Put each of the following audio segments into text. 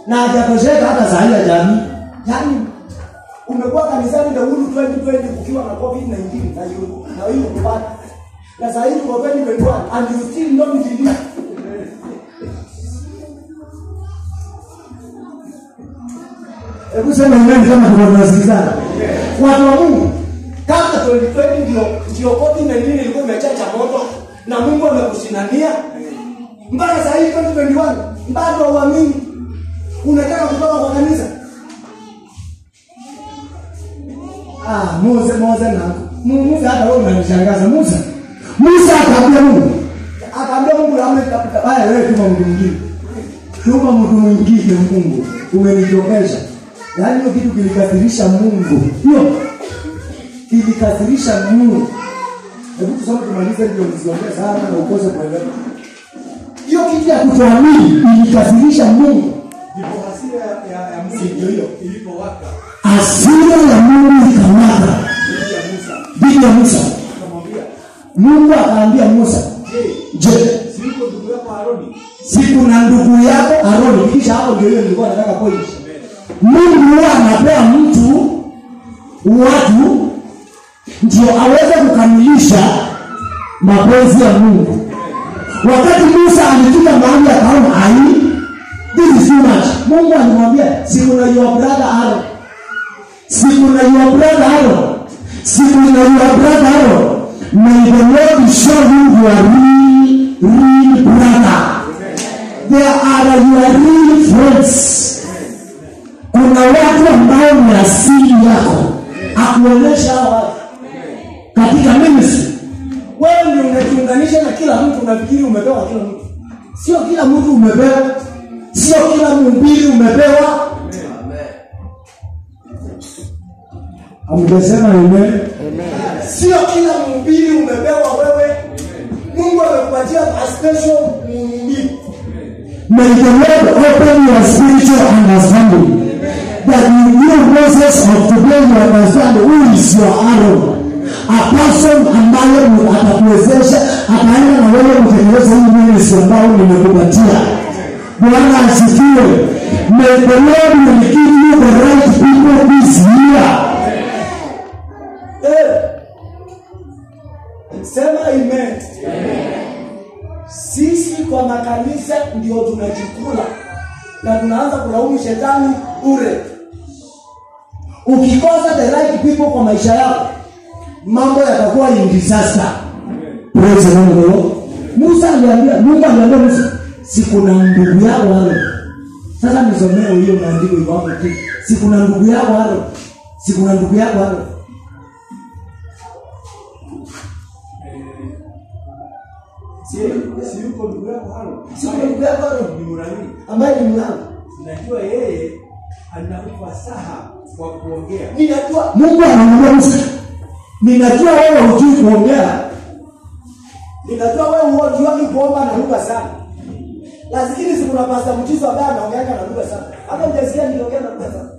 na hajatosheka hata saa hii ya jamii yaani umekuwa kanisani the whole 2020 kukiwa na covid 19 na you na hiyo kupata na saa hii tuko 2021 and you still don't believe hebu sema amen kama tuko tunasikizana watu wa Mungu kama 2020 ndio ndio covid 19 ilikuwa imechacha moto na Mungu amekushindania mpaka saa hii 2021 bado uamini unataka kutoka kwa kanisa Ah, Musa Musa na Mu- Musa hata wewe unanishangaza Musa. Musa akaambia Mungu. Akaambia Mungu la amri kapita. Haya wewe tuma mtu mwingine. Tuma mtu mwingine Mungu. Umenichokesha. Yaani hiyo kitu kilikasirisha Mungu. Hiyo kilikasirisha Mungu. Hebu tusome tumalize ndio msiongee sana na ukose kuelewa. Hiyo kitu ya kutoamini ilikasirisha Mungu. ndipo hasira ya, ya, ya Si ndio hiyo? Mungu ilipowaka Hasira ya Mungu ikamwaka dhidi ya Musa dhidi ya Musa. akamwambia, Mungu akaambia Musa, je, je, si yuko ndugu yako Haroni si kuna ndugu yako Aroni? Kisha hapo ndio hiyo nilikuwa nataka point. Mungu huwa anapea mtu watu ndio aweze kukamilisha mapenzi ya Mungu. Wakati Musa alifika mahali akaona ai, this is too much. Mungu alimwambia si kuna your brother Aaron, si kuna your brother Aaron, si kuna your brother Aaron. May the Lord show you your real, real brother. There are your real friends. Kuna watu ambao ni asili yako, akuonyesha hawa watu katika ministry. Wewe ndio unajiunganisha na kila mtu, unafikiri umepewa kila mtu. Sio kila mtu umepewa, sio kila mhubiri umepewa. Amgesema amen. Sio kila mhubiri umepewa wewe. Mungu amekupatia a special mhubiri. May the Lord open your spiritual understanding. That you know Moses of today you understand who is your Aaron. A person ambaye mu- atakuwezesha ataenda na wewe kutengeneza hii ministry ambayo nimekupatia. Bwana asifiwe. May the Lord will give you the right people this year. Eh. Sema amen. Sisi kwa makanisa ndio tunajikula na tunaanza kulaumu shetani bure. Ukikosa the right people kwa maisha yako, mambo yatakuwa in disaster. Praise the Lord. Musa aliambia, Mungu aliambia Musa, si kuna ndugu yako wale. Sasa nisomee hiyo maandiko iko hapo tu. Si kuna ndugu yako wale. Si kuna ndugu yako wale. si si yuko ndugu yako Haroni Si kuna ndugu yako wale. ni Mlawi Ambaye ni mlango. najua yeye ana ufasaha wa kuongea ninajua mungu anamwambia musa ninajua wewe hujui kuongea ninajua wewe hujuagi kuomba na lugha sana lakini si kuna pasta mchizo ambaye anaongeaga na lugha sana hata ujasikia nikiongea na lugha sana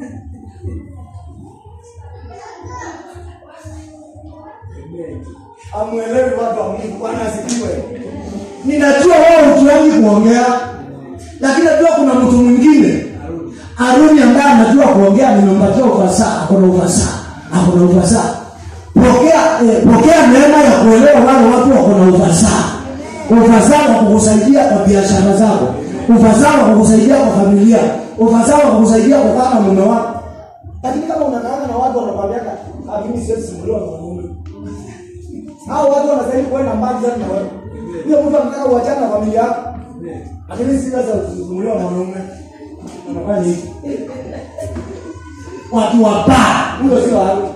amwelewi watu wa mungu bwana asifiwe ninajua wewe hujuagi kuongea lakini najua kuna mtu mwingine Haruni ambaye anajua kuongea nimempatia ufasaha, ako na ufasaha, ako na ufasaha. Pokea eh, pokea neema ya kuelewa wale watu wako na ufasaha. Ufasaha wa kukusaidia kwa biashara zako, ufasaha wa kukusaidia kwa familia, ufasaha wa kukusaidia kukaa na mume wako. Lakini kama unakaanga na watu wanakwambia ah, mimi siwezi simuliwa na mume. Hao watu wanastahili kuenda mbali sana na wewe. Hiyo mtu anataka uachane na familia yako. Lakini si sasa usisimuliwa na mwanaume. Wanafanya hivi. Watu wabaya, huyo sio Haruni.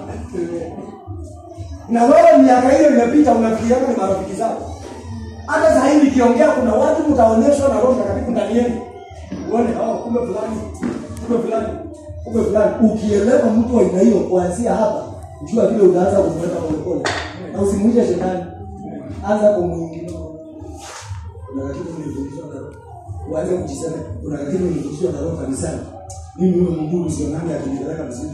Na wewe miaka hiyo imepita unafikiria ni marafiki zako. Hata sasa hivi nikiongea kuna watu mtaonyeshwa na Roho Mtakatifu ndani yenu. Uone hao kumbe fulani, kumbe fulani, kumbe fulani. Ukielewa mtu wa aina hiyo kuanzia hapa, jua vile utaanza kumweka polepole. Na usimuite shetani. Anza kumuingilia. Kuna kitu nilifundishwa na Roho. Uanze kujisema kuna kitu nilifundishwa na Roho kanisani. Mimi huyo mdudu sio nani akinipeleka mzima.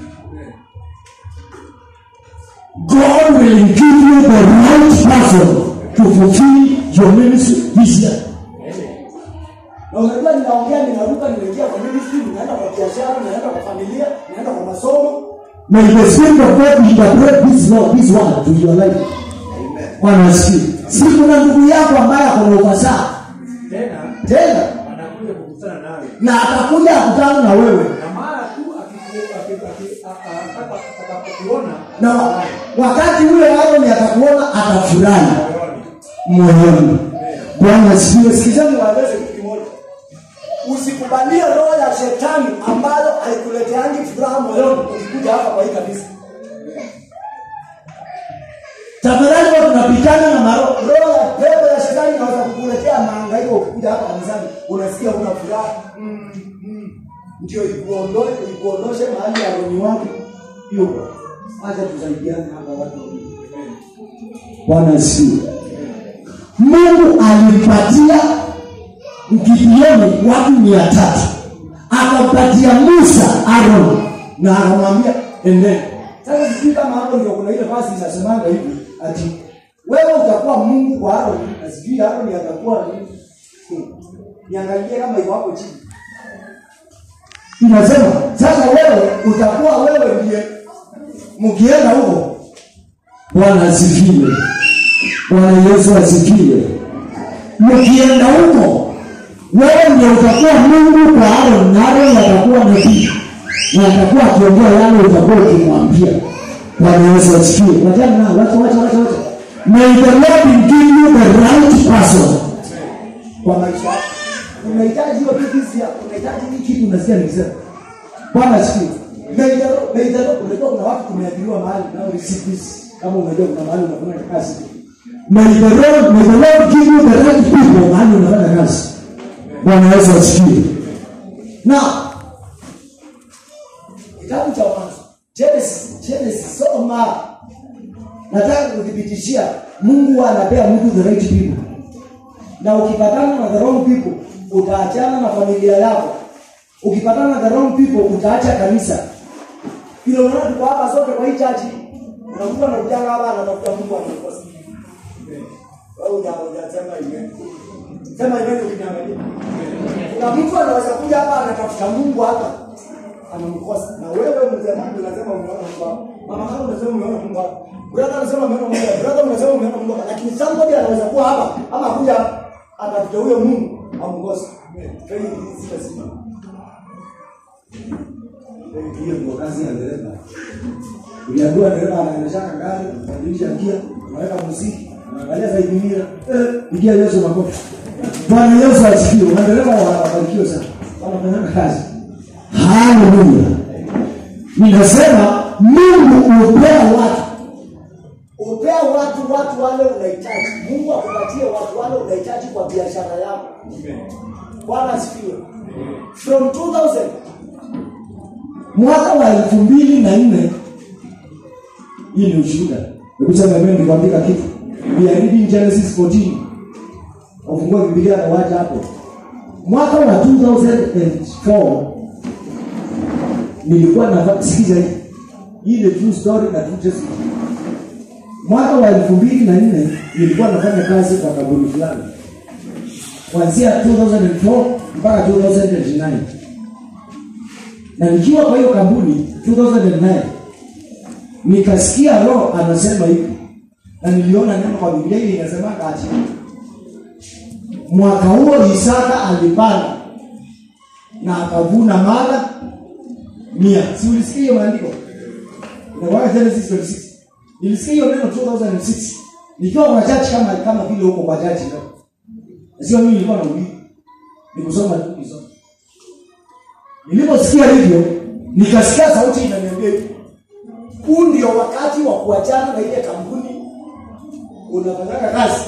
God will give you the right person to fulfill your ministry this year. Na unajua ninaongea ninaruka ninaingia kwa ministry ninaenda biashara naenda kwa familia naenda kwa masomo May the Spirit of God interpret this law, this word to your life. Bwana asifiwe. Si kuna ndugu yako ambaye ako na ufasaha tena tena anakuja kukutana nawe na atakuja akutana na wewe na mara tu akiku- aki- aki- a- a- ataka- atakapokuona na wa- wakati ule Aroni atakuona atafurahi moyoni moyoni. Bwana asifiwe. sikizeni waeleze kitu kimoja usikubalie roho ya shetani ambayo haikuleteangi furaha moyoni ukikuja hapa kwa hii kanisa Tafadhali watu tunapitana na maro roho ya pepo ya shetani inaweza kukuletea mahangaiko ukikuja hapa kanisani unasikia una furaha mm, mm. ndio ikuondoe ikuondoshe mahali ya roni wako yuko acha tusaidiane hapa watu wawili. Bwana asifiwe. Mungu alimpatia Gideoni watu mia tatu akampatia Musa Aaron na akamwambia endeni sasa sijui kama hapo ndio kuna ile fasi inasemanga hivi ati wewe utakuwa mungu kwa Aaron na sijui Aaron atakuwa nini Hmm. niangalie kama iko hapo chini inasema sasa wewe utakuwa wewe ndiye mkienda huko Bwana asifiwe. Bwana Yesu asifiwe. Mkienda huko, wewe ndio utakuwa Mungu kwa Aaron, na Aaron atakuwa nabii na atakuwa akiongea yale utakuwa ukimwambia. Bwana Yesu asifiwe. Wachana na wacha wacha wacha wacha. May the Lord give you the right person. kwa maisha yako. unahitaji hiyo kitu hizi ya- unahitaji hii kitu Unasikia nikisema? Bwana asifiwe. meidaro meidaro unajua kuna watu tumeajiriwa mahali nao receive this kama unajua kuna mahali unafanya kazi May the Lord, may the Lord give you the right people mahali unafanya kazi. Bwana Yesu asifiwe. na kitabu cha mwanzo Genesis Genesis soma nataka kuthibitishia Mungu huwa anapea mtu the right people na ukipatana na the wrong people utaachana na familia yako ukipatana na the wrong people utaacha kanisa vile unaona tuko hapa sote kwa hii chachi unakuta na ujanga hapa anatafuta Mungu anakosa wewe uja hujasema amen sema amen ukiniangalia kuna mtu anaweza kuja hapa anatafuta Mungu hapa anamkosa na wewe mzee Mungu unasema umeona Mungu hapa mama kama unasema umeona Mungu hapa brother anasema umeona Mungu hapa brother unasema umeona Mungu hapa lakini somebody anaweza kuwa hapa ama kuja atafute huyo Mungu amkose faith is lazima hiyo ndio kazi ya dereva uliambiwa dereva anaendeshaka gari anabadilisha gia unaweka muziki anaangalia zaidi mira eh Pigia Yesu makofi. Bwana Yesu asifiwe. Madereva wabarikiwe sana. Wanafanya kazi. Haleluya. Ninasema Mungu hupea watu upea watu watu wale unahitaji mungu akupatie watu wale unahitaji kwa biashara yako bwana asifiwe from 2000 mwaka wa elfu mbili na nne hii ni ushuhuda hebu sema mimi nikuandika kitu we are reading Genesis 14 ufungue Biblia na wacha hapo mwaka wa 2004 nilikuwa na sikiza hii hii ni true story na true testimony mwaka wa elfu mbili na nne nilikuwa nafanya kazi kwa kampuni fulani kuanzia 2004 mpaka 2009 na nikiwa kwa hiyo kampuni 2009 nikasikia roho anasema hivi na niliona neno kwa biblia hii inasema kati mwaka huo isaka alipanda na akavuna mara mia si ulisikia hiyo maandiko inakwaka genesis 26 nilisikia hiyo neno 2006 nikiwa kwa church kama kama vile huko kwa church leo sio mimi nilikuwa nahubiri nikusoma tu kusoma niliposikia hivyo nikasikia sauti inaniambia hivi huu ndio wakati wa kuachana na ile kampuni unafanyaka kazi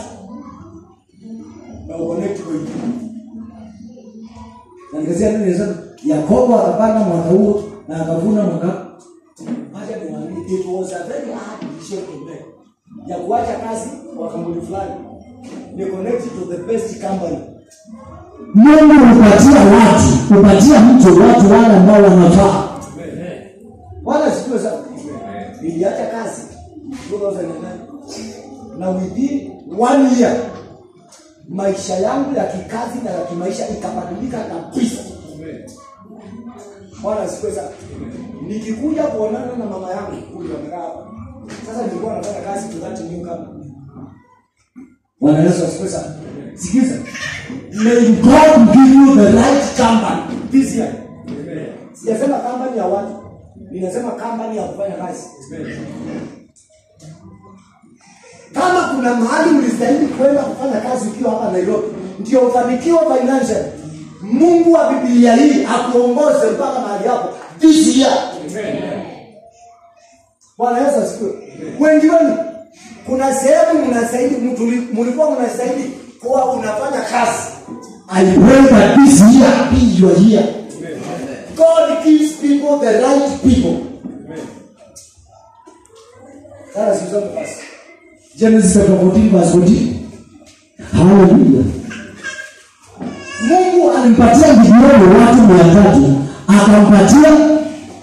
na uconnect kwa hiyo na nikasikia nini inasema yakobo akapanda mwaka huo na akavuna mwaka Acha niwaambie, it was a very hard decision to make ya kuacha kazi kwa kampuni fulani ni connect to the best company mungu hupatia watu hupatia mtu watu wale ambao wanafaa wala sijue sana niliacha kazi 2009 na within one year maisha yangu ya kikazi na ya kimaisha ikabadilika kabisa Bwana asifiwe sana. Nikikuja kuonana na mama yangu kule amekaa hapa. Sasa nilikuwa nafanya kazi to that new company. Bwana Yesu asifiwe sana. Sikiza. May God give you the right company this year. Sijasema company ya watu. Ninasema company ya kufanya kazi. Kama kuna mahali mlistahili kwenda kufanya kazi ukiwa hapa Nairobi, ndio ufanikiwe financial. Mungu wa Biblia hii akuongoze mpaka mahali hapo this year. Bwana Yesu asifiwe. Wengi wenu kuna sehemu mnastahili mtuli- mlikuwa mnastahili kuwa unafanya kazi. I pray that this year be your year. God gives people the right people. Sasa sisome basi. Genesis chapter 14 verse 14. Hallelujah. Mungu alimpatia Gideoni watu mia tatu akampatia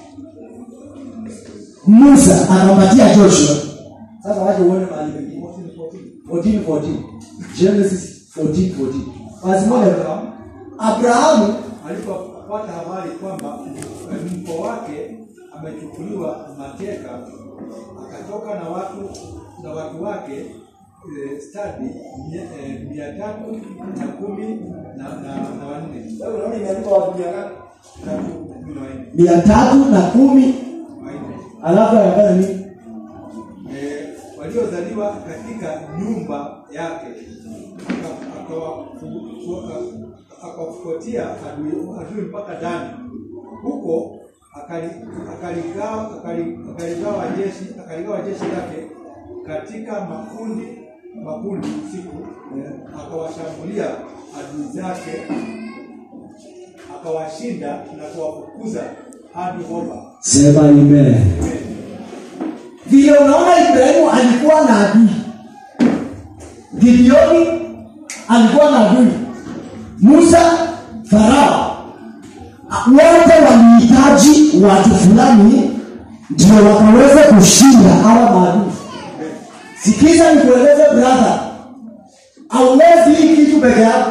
Musa akampatia Joshua. Sasa waje uone mahali pengine. 14 14. Genesis 14 14. Basi moja Abraham Abrahamu alipopata habari kwamba mko wake amechukuliwa mateka, akatoka na watu na watu wake eh, stadi mia, eh, mia tatu na kumi na, na, na wanne wewe unaona imeandikwa watu mia ngapi? tatu kumi na wanne mia tatu na kumi wanne alafu anafanya nini? eh, waliozaliwa katika nyumba yake aka- akawafu- aka- akawafuatia adui adui mpaka Dani. Huko akali- akaligawa akali- akaligawa jeshi akaligawa jeshi lake katika makundi makundi usiku, eh, akawashambulia adui zake, akawashinda na kuwafukuza hadi Hoba. Sema amen. Vile unaona Ibrahimu alikuwa na adui. Gideoni alikuwa na adui. Musa Farao wote walihitaji watu fulani ndio wakaweza kushinda hawa maadui. Sikiza nikueleze brother. Hauwezi hii kitu peke yako.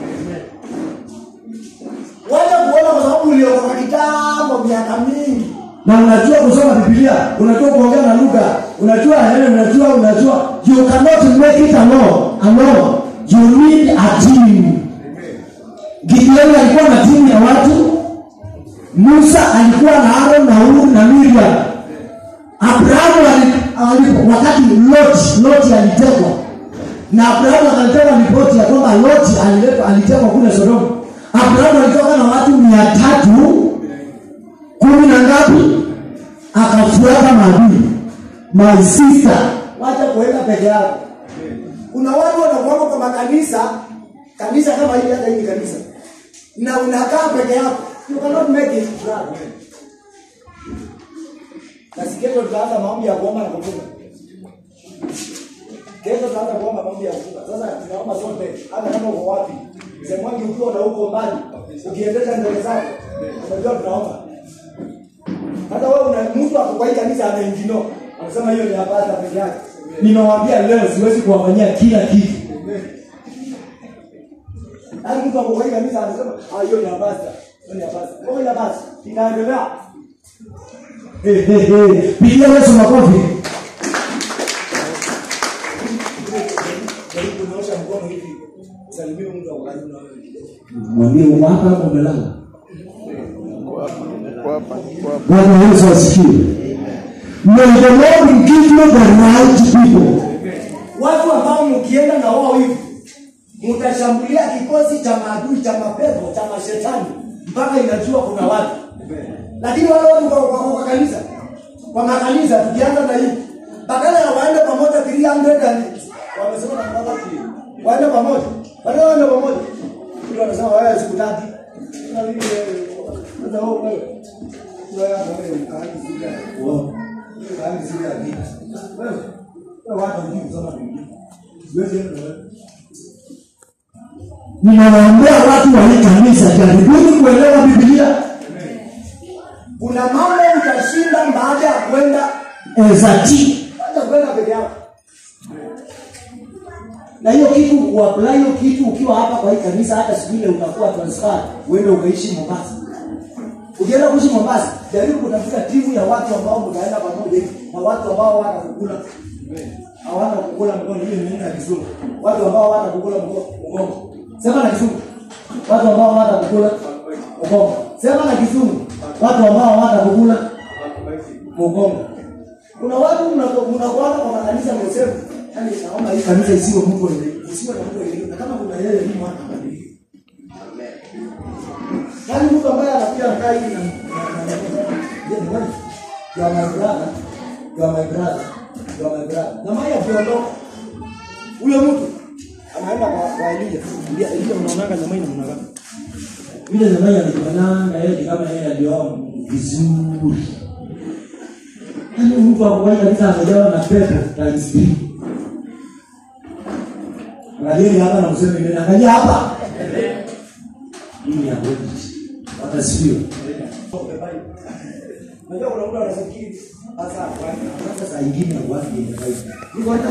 Wacha kuona kwa sababu uliokoka kitambo miaka mingi. na unajua kusoma Biblia, unajua kuongea na lugha, unajua eh, unajua unajua you cannot make it alone alone. You need a team. Gideoni alikuwa na timu ya watu, Musa alikuwa na Aaron na Hur na Miriam. Abrahamu ali, ali, wakati Lot Lot alitekwa na Abrahamu akaletewa ripoti ya kwamba Lot aliletwa alitekwa kule Sodoma. Abrahamu alitoka na watu mia tatu kumi na ngapi akafuata maadui my sister Wacha kuenda peke yako. Kuna watu wanakuwa kwa makanisa, kanisa kama hili hata hili kanisa. Na unakaa peke yako. You cannot make it brother. Na si kesho tutaanza maombi ya kuomba na kufunga. Kesho tutaanza kuomba maombi ya kufunga. Sasa tunaomba sote hata kama uko wapi. Semwangi ukiwa na huko mbali, ukiendesha mbele zako. Unajua tunaomba. Hata wewe una mtu ako kwa hii kanisa anaingino. Anasema hiyo ni hapata peke yake. nimewaambia leo siwezi kuwafanyia kila kitu Yaani mtu ako kwa hii kanisa anasema ah hiyo ni hapata. Hiyo ni hapata. Ngoja basi. Ikaendelea. Eh, eh, eh. pigia Yesu makofi Jaribu kunyosha mkono hivi. Salimia mtu ako karibu na wewe. mwambie uko hapa hapo umelala Kwapa, kwapa. Bwana Yesu asifiwe May the Lord give you the right people Watu ambao mkienda na wao hivi mtashambulia kikosi cha maadui cha mapepo cha mashetani mpaka inajua kuna watu. Lakini wale watu kwa, kwa, kwa kanisa kwa makanisa tukianza na hivi badala ya waende pamoja 300 and wamesema na baba waende pamoja. Badala waende pamoja. Ndio wanasema wewe siku tatu. Na mimi sasa wewe wewe. Wewe hapa wewe kaanza zile. Wewe kaanza zile adili. Wewe wewe watu hujui kusoma Biblia. Siwezi enda wewe. ninawaambia watu wa hii kanisa jaribuni kuelewa Biblia Kuna mambo utashinda baada ya kwenda as a team hata kwenda peke yako. na hiyo kitu uapply hiyo kitu ukiwa hapa kwa hii kanisa hata siku ile utakuwa transfer uende ukaishi Mombasa ukienda kuishi mombasa jaribu kutafuta timu ya watu ambao mtaenda pamoja hivi na watu ambao hawana kukula hawana kukula mkono hiyo ni nini na kizungu watu ambao hawana kukula mko- mgongo sema na kizungu watu ambao hawana kukula mgongo sema na kizungu watu ambao hawana kukula mgongo kuna watu mnako- mnakuana kwa makanisa msefu yani naomba hii kanisa isiwe mtu wenye isiwe na mtu wenye na kama kuna yeye ni mwana kabisa Yaani mtu ambaye anakuja anakaa hivi na na- na- je, ni nani? You are my brother. You are my brother. You are my brother. Na maya akiondoka huyo mtu anaenda kwa kwa Elia. Elia Elia unaonaga nyama ina mnaga. Vile nyama anajifananga yeye ni kama yeye alioa vizuri. Yaani mtu akwai kabisa amejawa na pepo times three. Angalieni hapa na mseme nini? Angalia hapa. Hii ni ya kweli. Hata sio. Unajua kuna mtu anafikiri sasa sasa saa ingine watu ni kawaida. Niko hata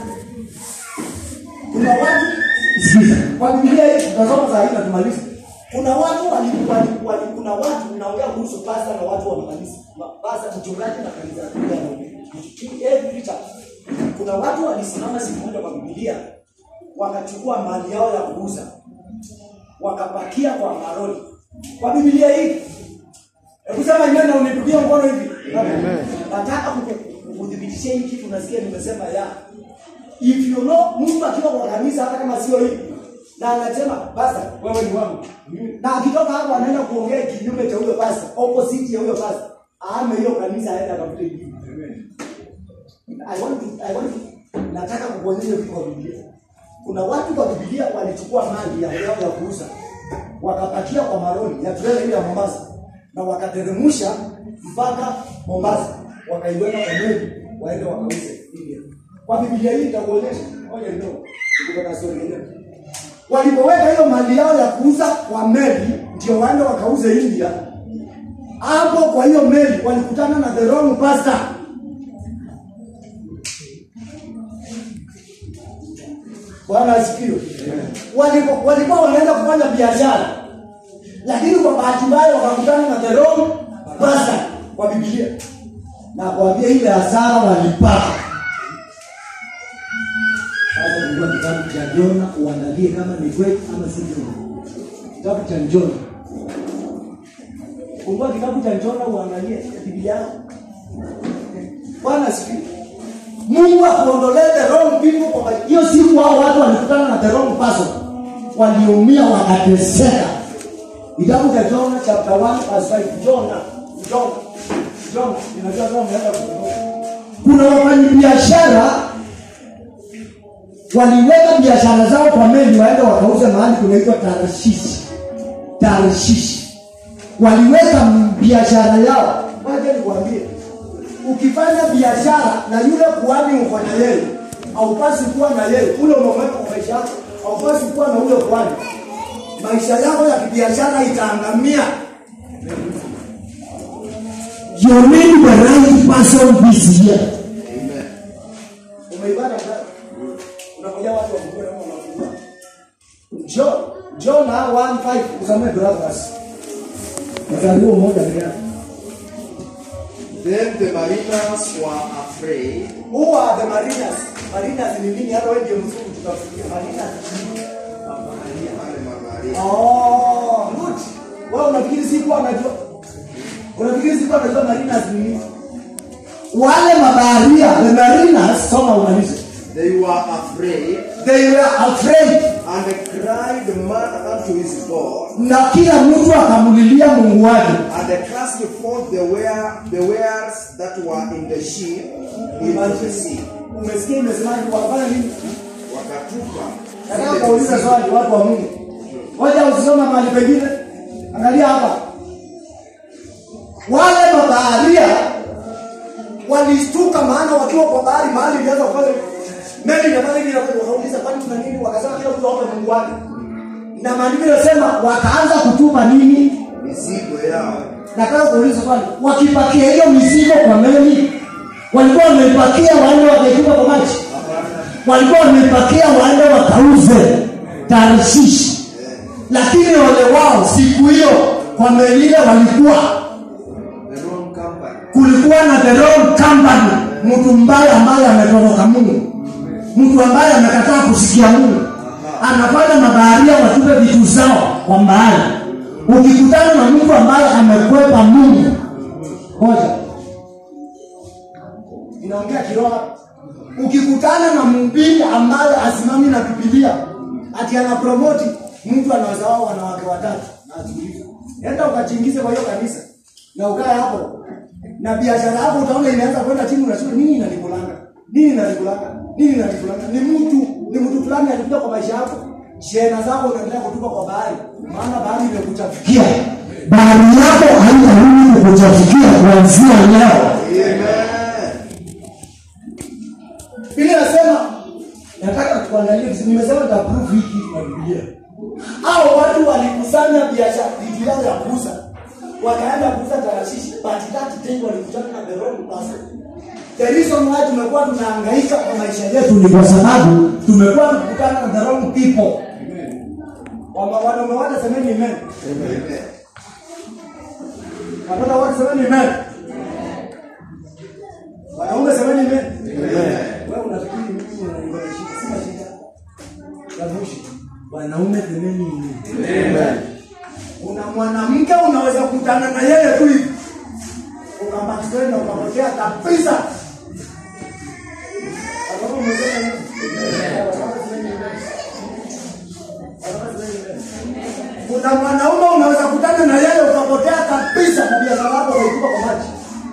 kuna watu sikiza. Kwa Biblia hii tutasoma saa hii na tumalize. Kuna watu walikuwa wali, kuna watu naongea kuhusu pasta na watu wa makanisa. Ma- Pasta mchungaji na kanisa. Every church. Kuna watu walisimama siku moja kwa Biblia wakachukua mali yao ya kuuza wakapakia kwa maroli kwa Biblia hii. Hebu sema amen na unipigie mkono hivi. Nataka kuku- kukudhibitishia hii kitu nasikia nimesema ya. If you know mtu akiwa kwa kanisa hata kama sio hivi na anasema basta wewe ni wangu. Na akitoka hapo anaenda kuongea kinyume cha huyo basta, opposite ya huyo basta. Aame hiyo kanisa aende akafute hivi. I want to, I want to, nataka kukuonyesha kitu kwa Biblia. Kuna watu kwa Biblia walichukua mali ya yao ya kuuza wakapakia kwa maroli ya trela ile ya Mombasa na wakateremsha mpaka Mombasa, wakaiweka kwa meli waende wakauze India. Kwa Biblia hii itakuonyesha, ngoja ndio nikupata story yenyewe. Walipoweka hiyo mali yao ya kuuza kwa meli ndio waende wakauze India. Hapo kwa hiyo meli walikutana na the wrong pastor. Bwana asifiwe. Walipo- Walikuwa wanaenda kufanya biashara, lakini kwa bahati mbaya wakakutana na the wrong pastor kwa Biblia, na kuambia ile hasara walipata. Sasa ndio kitabu cha Jona, uangalie kama ni kweli ama si kweli. Kitabu cha Jona, fungua kitabu cha Jona uangalie Biblia yako. Bwana asifiwe. Mungu akuondolee the wrong people kwa maisha. hiyo siku hao watu walikutana na the wrong person. Waliumia wakateseka. Kitabu cha Jona chapter 1 verse 5. Jona, Jona, Jona, ninajua kama umeenda kusoma. Kuna wafanyabiashara waliweka biashara zao kwa meli waende wakauze mahali kunaitwa Tarshishi. Tarshishi. Waliweka m- biashara yao. Ngoja nikwambie ukifanya biashara na yule kuhani uko na yeye haupasi kuwa na yeye ule umemweka kwa maisha yako haupasi kuwa na ule kuhani maisha yako ya kibiashara itaangamia You need the right person this year. umeibada ngapi? unangoja watu wafungue na unafungua John John 1:5 usamee brothers mstari huo mmoja pekee yake. Then the mariners were afraid Who are the mariners? Mariners ni nini? Hata wewe ndio mzungu tutafikia mariners. wale mabaharia Oh, good. Wewe unafikiri sikuwa unajua? Unafikiri sikuwa unajua mariners ni nini? Wale mabaharia, the mariners, soma umalize. they were afraid They were afraid. and cried man unto his God Na kila mtu akamulilia Mungu wake. and they cast forth the ware the wares that were in the ship into the sea Umesikia imesemaje wafanya nini? wakatupa Nataka kuuliza swali watu wa Mungu. Ngoja usisoma mahali pengine. Angalia hapa. Wale mabaharia walistuka maana wakiwa kwa bahari mahali ilianza kufanya meli inafanya hivi inafanya wakauliza kwani kuna nini wakasema kila mtu aombe Mungu wake. Na maandiko yanasema wakaanza kutupa nini? mizigo yao Nataka kuuliza swali. Wakipakia hiyo mizigo kwa meli walikuwa wameipakia waende wakaitupa kwa maji walikuwa wamepakia waende wakauze Tarshishi, lakini ole wao siku hiyo kwa meli ile walikuwa The wrong company. kulikuwa na the wrong company mtu mbaya ambaye ametoroka mungu mtu ambaye amekataa kusikia mungu anafanya mabaharia watupe vitu zao kwa mbali ukikutana na mtu ambaye amekwepa mungu moja inaongea kiroho ukikutana na mhubiri ambaye asimami na bibilia ati anapromoti mtu anaweza wao wanawake watatu na ajiulize enda ukachingize kwa hiyo kanisa na ukae hapo na biashara yako utaona imeanza kwenda chini unasema nini inanikulanga nini inanikulanga nini inanikulanga ni mtu ni mtu fulani alikuja kwa maisha yako shehena zako unaendelea kutupa kwa bahari maana bahari imekuchafikia bahari yako haitarudi kukuchafikia kuanzia leo Amen. Biblia inasema nataka tuangalie vizuri. Nimesema nitaprove hiki na Biblia. Hao watu walikusanya biashara vitu yao ya kuuza, wakaenda kuuza tarashishi, but that day walikutana na the wrong person. The reason why tumekuwa tunahangaika kwa maisha yetu ni kwa sababu tumekuwa tukikutana na the wrong people. Wama wanaume wote semeni amen. Amen. Watoto wote semeni amen. Wanaume semeni amen. Wewe unafikiri mimi unanishika sina shida. Yavushi. Wanaume semeni amen. Amen. Kuna mwanamke unaweza kukutana na yeye tu hivi. Ukambakia na ukapotea kabisa. Watoto mmesema nini? Watoto semeni amen. Watoto semeni amen. Kuna mwanaume unaweza kutana na yeye ukapotea kabisa na biashara yako ukaitupa kwa maji.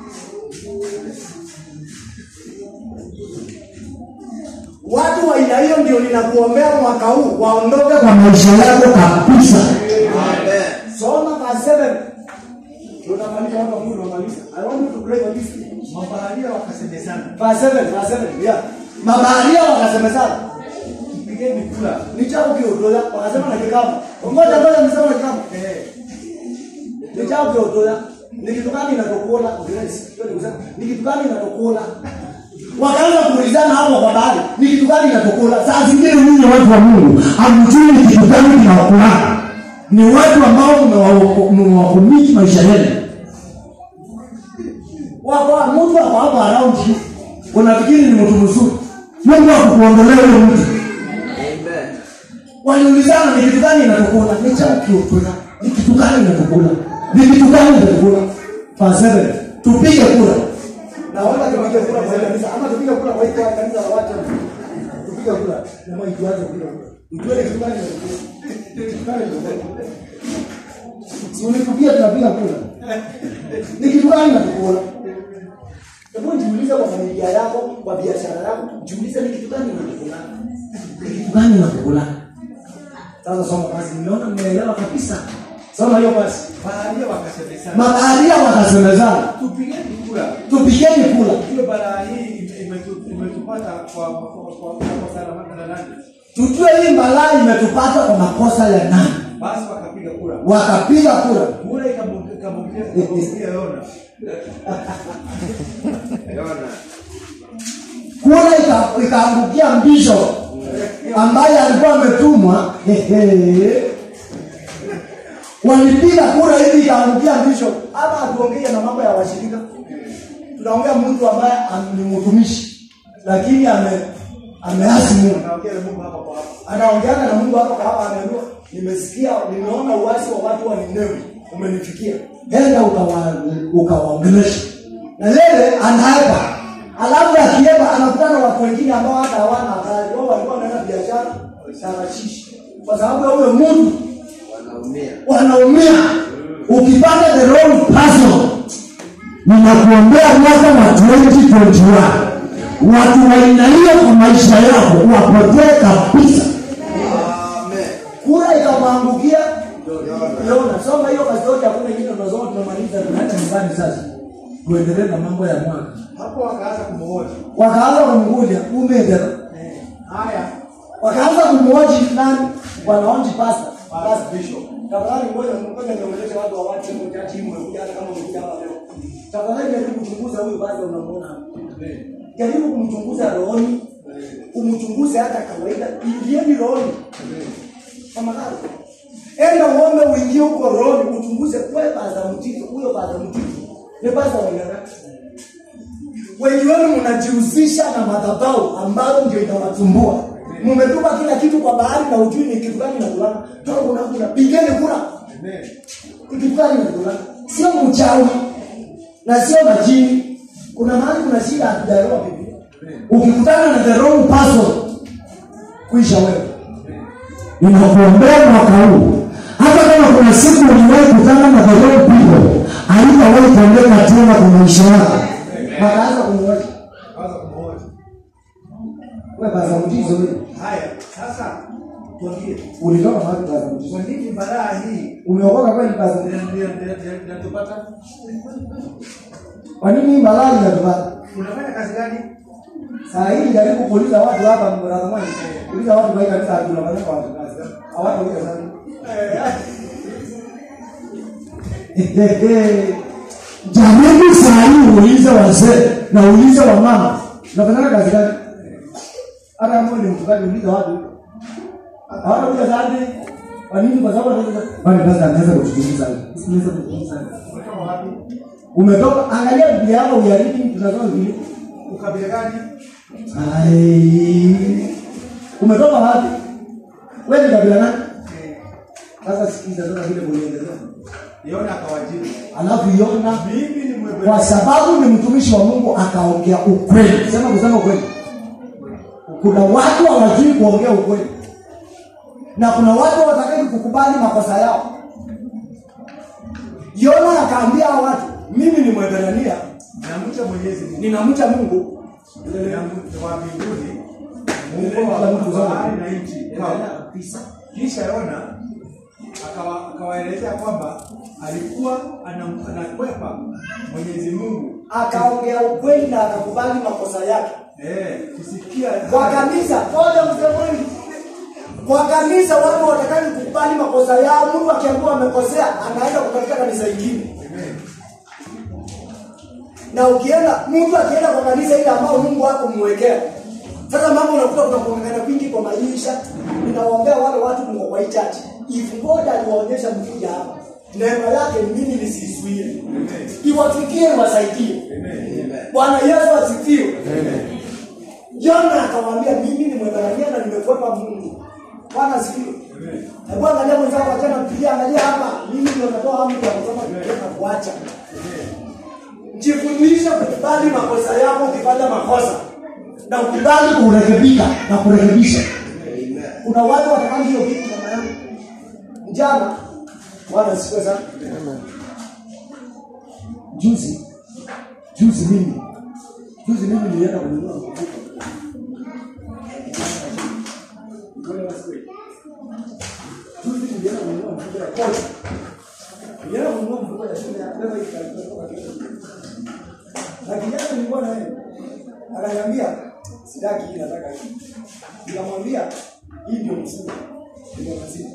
Watu wa aina hiyo ndio ninakuombea mwaka huu waondoke kwa maisha yako kabisa. Amen. Soma verse 7. Tunamaliza hapa Mungu tunamaliza. I want you to pray for this. mabaharia wakasemezana Verse 7, verse 7. Yeah. Mabaharia wakasemezana. pigeni kula Ni chao kiotoya, wakasema na kikapu. Ngoja ngoja nisema na kikapu. Eh, Ni chao kiotoya. Ni kitu gani inatokula? Grace. Hiyo ni kusema ni kitu gani inatokula? Wakaanza kuulizana hapo kwa bahari, ni kitu gani inatokula? Saa zingine nyinyi watu wa Mungu hamjui ni kitu gani kinawakula. Ni watu ambao mmewaoko- mmewakumiki maisha yenu. Wako mtu wako hapo around you. Unafikiri ni mtu mzuri. Mungu akukuondolea huyo mtu. Amen. Waliulizana ni kitu gani inatukula? Ni cha kiukula. Ni kitu gani inatukula? Ni kitu gani inatukula? Verse 7. Tupige kura. Naomba tupige kura kwa hili kanisa ama tupige kura kwa hili kanisa la watu. Tupige kura. Na mwa tuanze kupiga kura. Ujue ni kitu gani inatukula? Ni kitu gani inatukula? Si unitupia tunapiga kura. Ni kitu gani inatukula? Hebu jiulize kwa familia yako, kwa biashara yako, jiulize ni kitu gani inatukula? Ni kitu gani inatukula? Sasa soma basi, nimeona mmeelewa kabisa. Soma hiyo basi. baharia wakasemezana Mabaharia wakasemezana, tupigeni kula tupigeni kula, hiyo balaa hii imetu- imetupata kwa kwa- kwa- kwa kosa la la nani tujue hii balaa imetupata kwa makosa ya nani. basi wakapiga kura Wakapiga kura, kura ikamwambia ikamwambia Yona Yona. kura ika- ikaangukia mbisho ambaye alikuwa ametumwa. Ehe. Walipiga kura hivi ikaangukia mbisho. Hapa hatuongei na mambo ya washirika, tunaongea mtu ambaye am- ni mtumishi lakini ame ameasi Mungu. anaongea na Mungu hapa kwa hapa anaongeana na Mungu hapa kwa hapa, ameambiwa nimesikia, nimeona uasi wa watu wa Ninewi umenifikia, enda ukawa ukawaongelesha. Na yeye anaepa, alafu akiepa anakutana na watu wengine ambao hata hawana kazi, wao walikuwa wanaenda biashara tarashishi, kwa sababu ya huyo mtu Wanaumia. wanaumia. Ukipata the wrong person, ninakuombea mwaka wa 2021 watu wa aina hiyo kwa maisha yako wapotee kabisa. Amen. kura ikamwangukia Yona. Yona. Soma hiyo kazi yote, hakuna ingine tunasoma, tunamaliza, tunaacha nyumbani sasa, tuendelee na mambo ya mwaka. hapo wakaanza kumhoji Wakaanza kumnguja umedera, haya wakaanza kumhoji nani, wanaonji pasta basi pasta bishop Tafadhali ngoja ngoja niongeleshe watu wa watu mmoja timu umekuja hata kama umekuja hapa leo. Tafadhali jaribu kuchunguza huyu basi unamuona. hapa. Jaribu kumchunguza rohoni. Umchunguze hata kawaida. Ingieni rohoni. Tafadhali. enda uombe uingie huko rohoni uchunguze wewe baza mtito huyo baza mtito ni baza wa aina gani wengi wenu mnajihusisha na madhabahu ambayo ndio inawatumbua mmetupa kila kitu kwa bahari na ujui ni kitu gani nakulana toka kuna kuna pigeni kura Amen. ni kitu gani nakulana sio mchawi na sio majini kuna mahali kuna shida hatujaelewa Biblia ukikutana na the wrong person kuisha wewe ninakuombea mwaka huu hata kama kuna siku uliwahi kutana na the wrong people haitawahi kuendeka tena kwa maisha yako wakaanza kumwoja Kwanza kumhoji. wewe baza mtizo wewe Haya, sasa tuambie ulitoka mahali baza mtizo kwa nini balaa hii umeokoka kweli baza mtizo ndio- ndio- ndio- ndio- inatupata? kwa nini hii malali inatupata Unafanya kazi gani? saa hii jaribu kuuliza watu hapa mtazamaji uliza watu kwa hii kanisa tunafanya kwa watu kazi hawatauliza sana jamani saa hii uulize wazee na uulize wamama unafanya kazi gani hata kama wewe ni mfugaji uliza watu hawatauliza sana kwa nini kwa sababu wanaweza bali basi anaweza kutujuliza anaweza kutujuliza Umetoka wapi? umetoka angalia biblia yako uyarithi tunasoma biblia Ukabila gani? Ai. umetoka wapi wewe ni kabila nani Eh, sasa sikiza sasa vile kuliendelea Yona akawajibu. alafu Yona Mimi ni mwewe. kwa sababu ni mtumishi wa Mungu akaongea ukweli. Sema kusema ukweli. Kuna watu hawajui kuongea ukweli, na kuna watu watakaji kukubali makosa yao. Yona akaambia hao watu, mimi ni Mwebrania, Namcha Mwenyezi Mungu. ninamcha Mungu. Namcha wa mbinguni. Mungu Mungu wa Mungu wa zote. bahari na nchi. kabisa. Kisha Yona akawa- akawaelezea kwamba alikuwa anam- anakwepa Mwenyezi Mungu Akaongea ukweli na akakubali makosa yake. eh, kusikia Kwa kanisa, ngoja msemeni. Kwa kanisa watu watakani kukubali makosa yao. Mtu akiambiwa amekosea, anaenda kutafuta kanisa lingine. Amen. na ukienda mtu akienda kwa kanisa ile ambao mungu wako mwekea sasa mambo unakuta kuna kuongana kwingi kwa maisha ninawaombea wale watu mko kwa hii church if god aliwaonyesha mkija hapa neema yake mimi nisiisuie iwafikie iwasaidie bwana yesu asifiwe jona akawaambia mimi ni mwebrania na nimekwepa mungu bwana asifiwe hebu angalia mwenzako achana mpigia angalia hapa mimi ndio natoa amri ya kusoma biblia na kuacha jifundishe kukubali makosa yako ukifanya makosa na ukubali kurekebika na kurekebisha kuna watu watakani hiyo kitu mama yangu jana bwana sikue sana juzi juzi mimi juzi mimi nilienda kununua mkuku juzi nilienda kununua mfuko ya koti nilienda kununua mfuko ya shule ya leo ikatoka kesho na kijana nilikuwa naye akaniambia sitaki hii nataka hii nikamwambia hii ndio mfuko ndio maziwa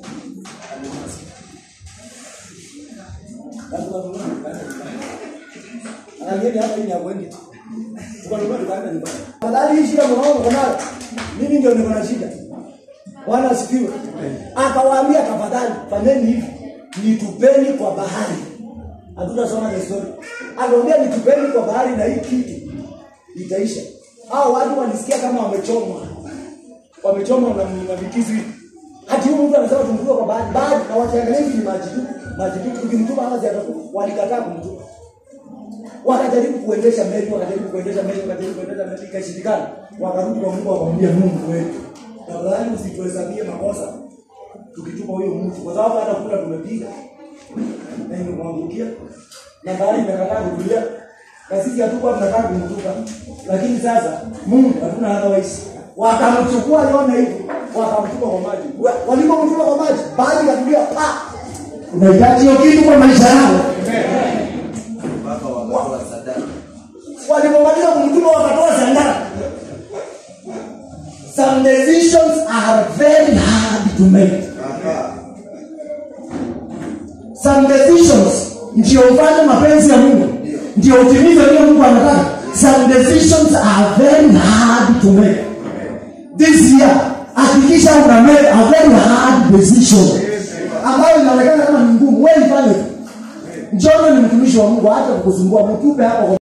Angalia hapa hii ni ya kwendi. Tukanunua tukaenda nyumbani. Afadhali hii shida mwanangu uko nayo. Mimi ndio niko na shida. Bwana asifiwe. Akawaambia tafadhali fanyeni hivi. Nitupeni kwa bahari. Hatutasoma the story. Akawaambia nitupeni kwa bahari na hii kitu itaisha. Hao watu walisikia kama wamechomwa. Wamechomwa na, na vikizi. Hati huyu mtu anasema tumtupe kwa bahari. Bahari na wakiangalia hivi ni maji tu. Maji tu. Tukimtupa hapa zitakufa. Walikataa kumtupa wakajaribu kuendesha meli wakajaribu kuendesha meli wakajaribu kuendesha meli ikashindikana wakarudi kwa mungu wakamwambia mungu wetu tafadhali usituhesabie makosa tukitupa huyo mtu kwa sababu hata kula tumepiga na imemwangukia na bahari imekataa kutulia na sisi hatukuwa tunataka kumtupa lakini sasa mungu hatuna otherwise wakamchukua yona hivyo wakamtupa kwa maji Wa- walipomtupa kwa maji bahari ikatulia pa unahitaji hiyo kitu kwa maisha yako mpaka wakatoa sadaka walipomaliza kumtuma wakatoa sandara some decisions are very hard to make Aha. some decisions ndio ufanye mapenzi ya mungu ndio utimize vile mungu anataka some decisions are very hard to make this year hakikisha una make a very hard decision ambayo inaonekana kama ni ngumu wewe ifanye tu Njoni ni mtumishi wa Mungu hata kukusumbua mtupe hapo kwa